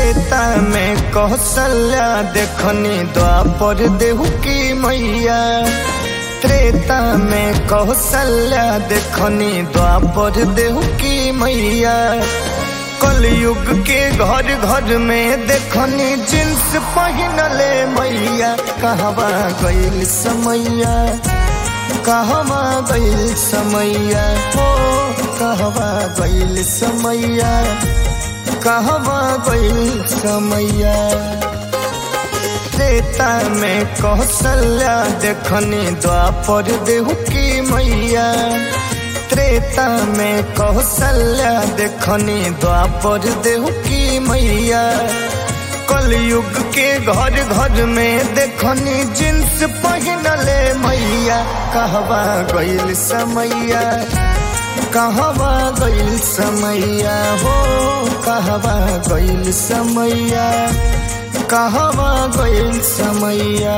त्रेता में कौशल्या देखनी द्वापर देहु की मैया त्रेता में कौशल्या देखनी द्वापर देहु की मैया कलयुग के घर घर में देखनी जींस पहनले मैया कहवा गईल समैया कहवा गईल समैया हो कहवा गईल समैया कहवा गईल समैया त्रेता में कौशल्या देखनी द्वापर देहु की मैया त्रेता में कौशल्या देखनी द्वापर देहु की मैया कलयुग के घर घर में देखनी जींस पहनले मैया कहवा गईल समैया कहवा गईल समैया हो कहवा गईल समैया कहवा गईल समैया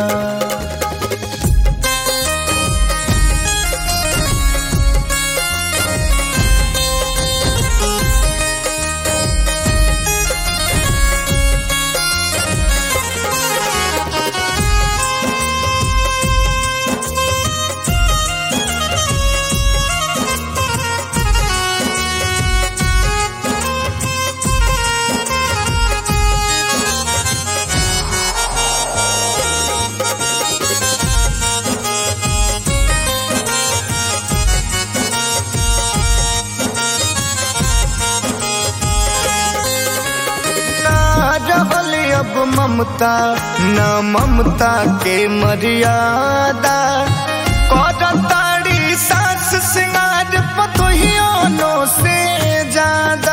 रहल अब ममता न ममता के मर्यादा करताड़ी सास सिंगार पतोहियों से ज्यादा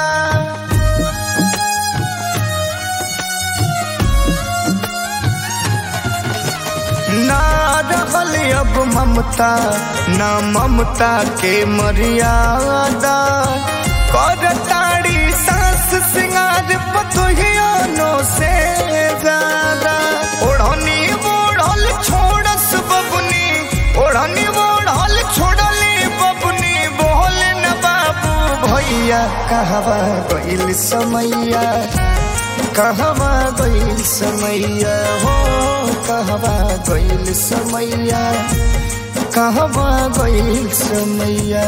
ना रहल अब ममता न ममता के मर्यादा करताड़ी सास सिंगार पतोहियों से ज्यादा ओढ़नी ओढ़ल छोड़स बबुनी ओढ़नी ओढ़ल छोड़ली बबुनी बोल न बाबू भैया कहवा गईल समैया कहवा गईल समैया हो कहवा गईल समैया कहवा गईल समैया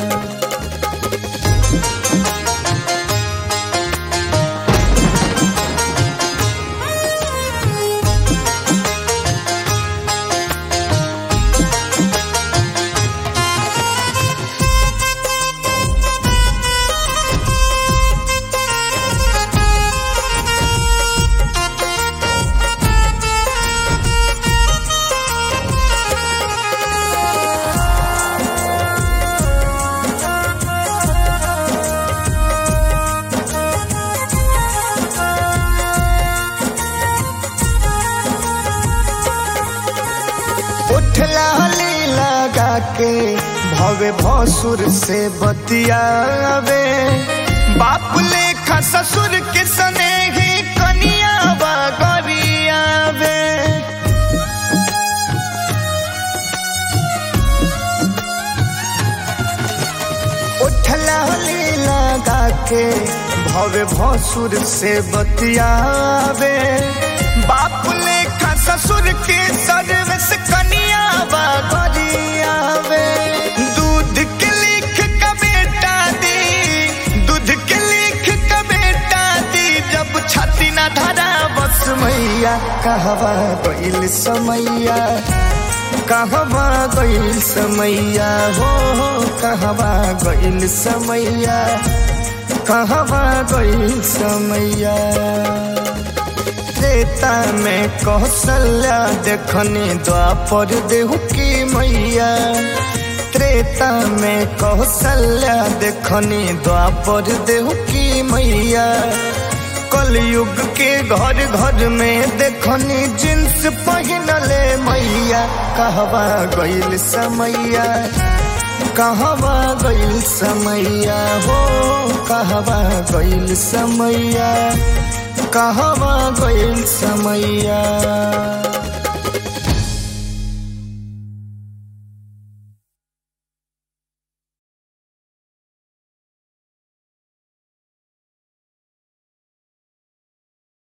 उठला लगा के भवे भसुर से बतियावे बाप लेखा ससुर के सने ही कनिया गरियावे उठला लगा के भवे भसुर से बतियावे बाप लेखा ससुर के सर्विस कनिया गरियावे दूध के लिख का बेटा दी दूध के लिख का बेटा दी जब छाती ना धरा बस मैया कहवा गईल समैया कहवा गईल समैया हो कहवा गईल समैया कहवा गईल समैया त्रेता में कौशल्या देखनी द्वापर देहु की मैया त्रेता में कौशल्या देखनी द्वापर देहु की मैया कलयुग के घर घर में देखनी जींस पहनले मैया कहवा गईल समैया कहवा गईल समैया हो कहवा गईल समैया कहवा गईल समैया